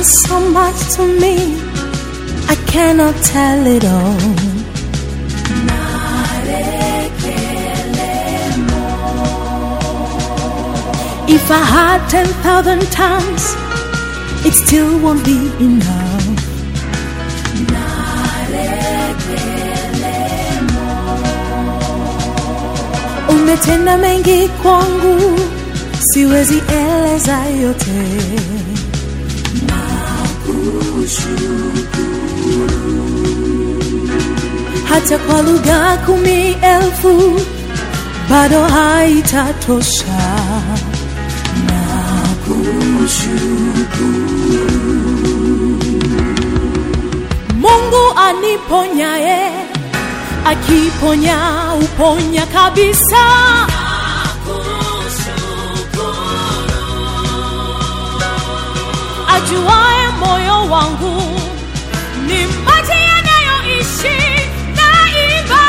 done so much to me, I cannot tell it all. If I had 10,000 tongues, it still won't be enough. Umetenda mengi kwangu, siwezi eleza yote. Hata kwa lugha kumi elfu bado haitatosha. Mungu aniponyaye, akiponya uponya kabisa. Ajuaye moyo wangu ni maji yanayoishi daima.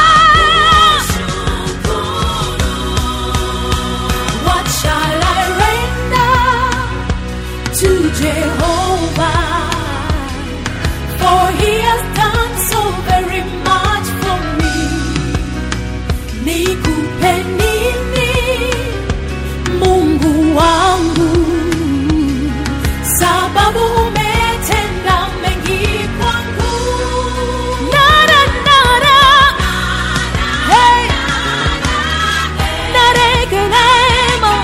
What shall I render to Jehovah? For he has done so very much for me. Nikupe nini, Mungu wangu? Sababu umetenda mengi kwangu. Nara, nara. Hey. Narekelemo.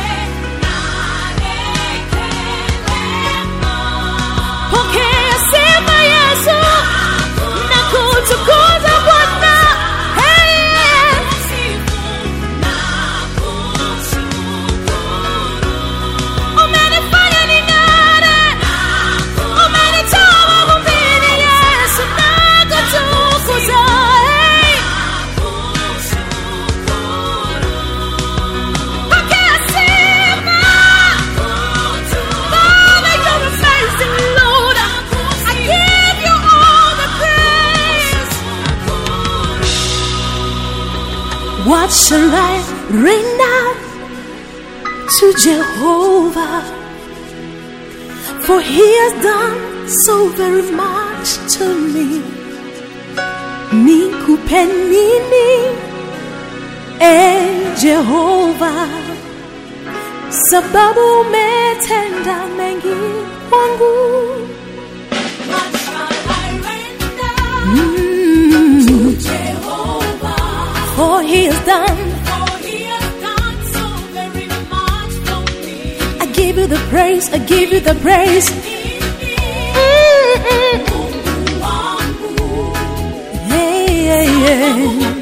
Pokea sifa Yesu na kutukuza Bwana. Hey. Umenifanya ning'are. Umenitoa mavumbini Yesu na kutukuza. Hey. Pokea sifa. Father, you're amazing, Lord. I give you all the praise. What shall I render to Jehovah? For he has done so very much to me. Nikupe nini, eh Jehovah? sababu umetenda mengi kwangu. Mm. For he has done, I give you the praise, I give you the praise. Mm, mm. Hey, yeah, yeah.